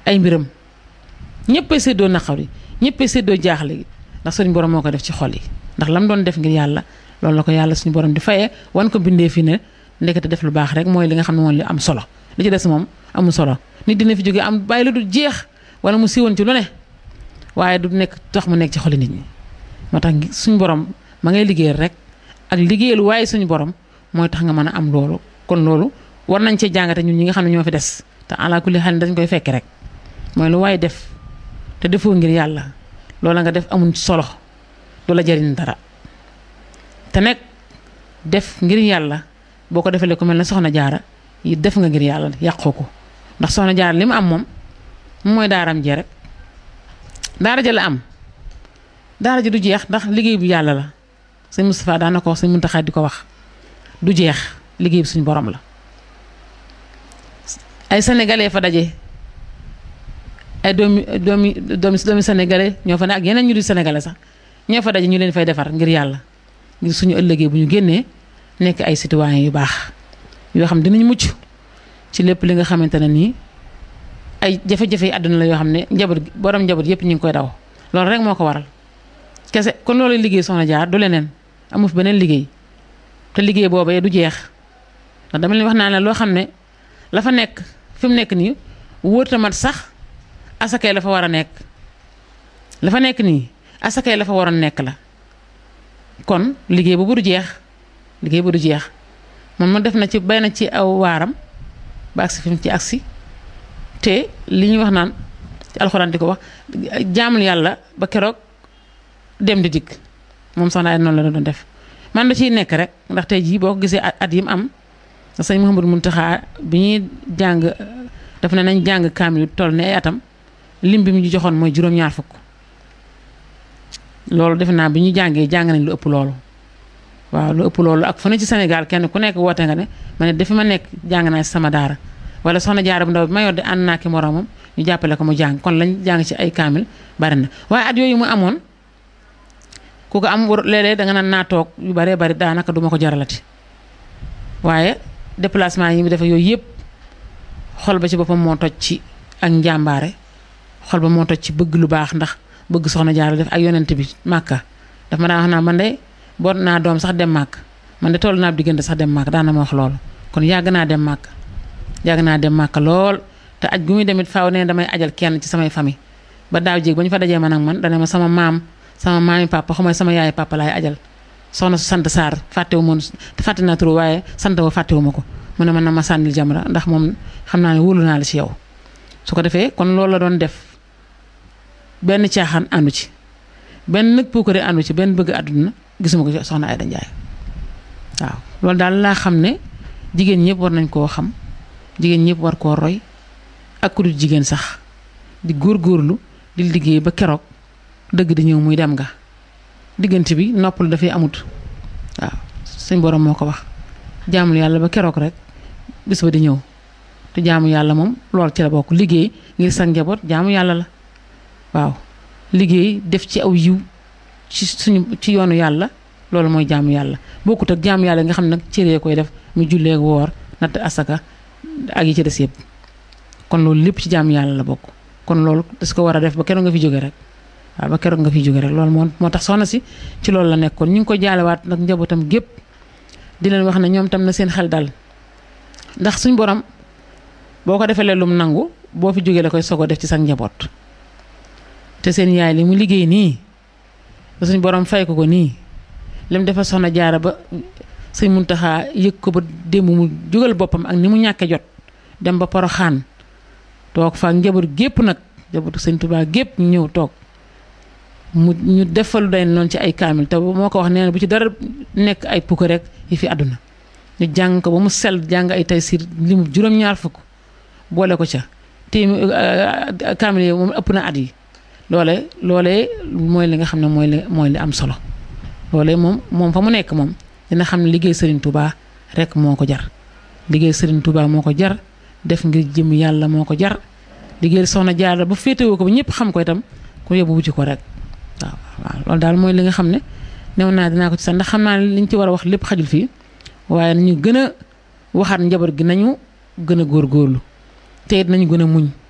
ay mbiram ñëppay séddoo naqar yi ñëppay séddoo jaaxle gi ndax suñu borom moo ko def ci xol yi ndax lam doon def ngir yàlla loolu la ko yàlla suñu borom di fayee wan ko bindee fi ne ndekete def lu baax rek mooy li nga xam ne moom li am solo li ci des moom amul solo nit dina fi jóge am bàyyi la du jeex wala mu siiwoon ci lu ne waaye du nekk tax mu nekk ci xoli nit ñi moo tax suñu borom ma ngay liggéeyal rek ak liggéeyal waaye suñu borom mooy tax nga mën a am loolu kon loolu war nañ cee jàngate ñun ñi nga xam ne ñoo fi des te ala kulli xel dañ koy fekke rek mooy lu waaye def te defoo ngir yàlla loola nga def amul solo du la jariñ dara te nag def ngir yàlla boo ko defalee ku mel ne soxna jaara yi def nga ngir yàlla yàqoo ko ndax soxna jaara li mu am moom mooy daaram jee rek daara ja la am daara ji du jeex ndax liggéey bu yàlla la sëñ Moustapha daan na ko wax sëñ Muntaxa di ko wax du jeex liggéey bi suñu borom la ay sénégalais fa daje ay doomi doomi doomi doomi sénégalais ñoo fa ne ak yeneen ñu di sénégalais sax ñoo fa daje ñu leen fay defar ngir yàlla ngir suñu ëllëgee bu ñu génnee nekk ay citoyens yu baax yoo xam dinañ mucc ci lépp li nga xamante ne nii ay jafe-jafe yi àdduna la yoo xam ne njaboot borom njaboot yëpp ñu ngi koy daw loolu rek moo ko waral kese kon loolu liggéey soxna jaar du leneen amu fi beneen liggéey te liggéey boobee du jeex ndax dama leen wax naa ne loo xam ne la fa nekk fi mu nekk nii wóorta mat sax asakay la fa war a nekk la fa nekk nii asakay la fa waroon nekk la kon liggéey boobu du jeex liggéey bu du jeex moom ma def na ci bay na ci aw waaram ba agsi fi mu ci agsi te li ñuy wax naan ci alxuraan di ko wax jaamul yàlla ba keroog dem di dikk moom soxna ay noonu la doon def man da ciy nekk rek ndax tey jii boo ko gisee at yi mu am sëñ Mouhamadou Mountakha bi ñuy jàng daf ne nañ jàng kaamil toll ne ay atam lim bi mu ñu joxoon mooy juróom-ñaar fukk loolu defe naa bi ñu jàngee jàng nañ lu ëpp loolu waaw lu ëpp loolu ak fu ne ci Sénégal kenn ku nekk woote nga ne ma ne dafa ma nekk jàng naa sama daara wala soxna jaara bu ndaw bi ma yor de ànd naa ki moroomam ñu jàppale ko mu jàng kon lañ jàng ci ay kaamil bari na waaye at yooyu mu amoon ku ko am léeg-léeg danga naan naa toog yu baree bari daanaka duma ko jaralati waaye déplacement yi mu defe yooyu yëpp xol ba ci boppam moo toj ci ak njàmbaare xol ba moo toj ci bëgg lu baax ndax bëgg soxna jaara def ak yonent bi màkka daf ma daan wax naa man de boot naa doom sax dem màkk man de toll naa diggante sax dem màkk daan na ma wax loolu kon yàgg naa dem màkk yàgg naa dem màkk lool te aj gu muy demit faaw ne damay ajal kenn ci samay famille ba daaw jéeg ba ñu fa dajee man ak man dana ma sama maam sama maami papa xamay sama yaay papa laay ajal soxna su sant Sarr fàttewu ma fàtte naa tur waaye sant wa fàttewu ma ko mu ne man na ma sànnil jamra ndax moom xam naa ne wóolu naa la ci yow su ko defee kon loolu la doon def benn caaxaan àndu ci benn nag puukare àndu ci benn bëgg àdduna gisuma ko ci soxna Ayda Njaay waaw loolu daal laa xam ne jigéen ñëpp war nañ koo xam jigéen ñëpp war koo roy ak ku dul jigéen sax di góorgóorlu di liggéey ba keroog dëgg di ñëw muy dem nga diggante bi noppal dafay amut waaw suñ borom moo ko wax jaamul yàlla ba keroog rek bis ba di ñëw te jaamu yàlla moom lool ci la bokk liggéey ngir sa njaboot jaamu yàlla la waaw liggéey def ci aw yiw ci suñu ci yoonu yàlla loolu mooy jaamu yàlla bokkut ak jaamu yàlla nga xam nag cëree koy def mu jullee woor natt asaka ak yi ci des yëpp kon loolu lépp ci jaamu yàlla la bokk kon loolu das ko war a def ba keroog nga fi jóge rek waaw ba keroog nga fi jóge rek loolu moo moo tax soxna si ci loolu la nekkoon ñu ngi ko jaalewaat nag njabootam gépp di leen wax ne ñoom tam na seen xel dal ndax suñ borom boo ko defee lum nangu boo fi jógee la koy sogo def ci sa njaboot te seen yaay li mu liggéey nii ba suñ borom fay ko ko nii lim defal soxna jaara ba sëñ Muntaxa yëg ko ba démb mu jógal boppam ak ni mu ñàkkee jot dem ba poroxaan toog fa njaboot gépp nag njabootu sëñ Tuubaa gépp ñu ñëw toog mu ñu defalu day noonu ci ay kaamil te moo ko wax nee na bu ci dara nekk ay pukk rek yi fi àdduna ñu jàng ko ba mu sell jàng ay taysiir li mu juróom-ñaar fukk boole ko ca téemi kaamil yi moom ëpp na at yi loole loolee mooy li nga xam ne mooy li mooy li am solo loolee moom moom fa mu nekk moom dina xam ne liggéey Serigne Touba rek moo ko jar liggéey Serigne Touba moo ko jar def ngir jëm yàlla moo ko jar liggéey soxna Jaara ba féetewoo ko ba ñëpp xam ko itam ku yóbbu wuti ko rek waaw waaw loolu daal mooy li nga xam ne new naa dinaa ko ci sax ndax xam naa ne liñ ci war a wax lépp xajul fii waaye nañu gën a waxaat njaboot gi nañu gën a góorgóorlu te it nañu gën a muñ